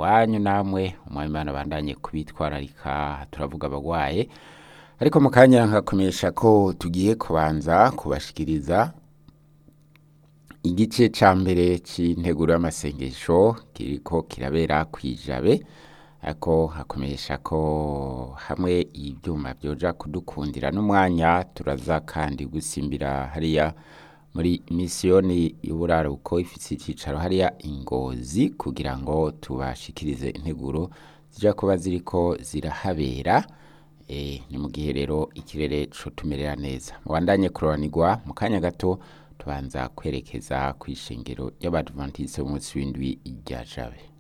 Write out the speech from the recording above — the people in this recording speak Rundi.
iwanyu namwe umwami bandanye kubitwararika turavuga abagwaye ariko mu kanya nkakumenyesha ko tugiye kubanza kubashikiriza igice ca mbere c'integuro y'amasengesho kiriko kirabera kwijabe ariko hakumenyesha ko hamwe ivyuma vyoja kudukundira n'umwanya turaza kandi gusimbira hariya muri misiyoni y'uburaruko ifise icicaro hariya ingozi kugira ngo tubashikirize integuro zija kuba ziriko zirahabera e, ni mu gihe rero ikirere cotumerera neza mubandanye kuroranirwa mu kanya gato tubanza kwerekeza kw'ishengero ry'abadventiste b'umunsi w'indwi rya jabe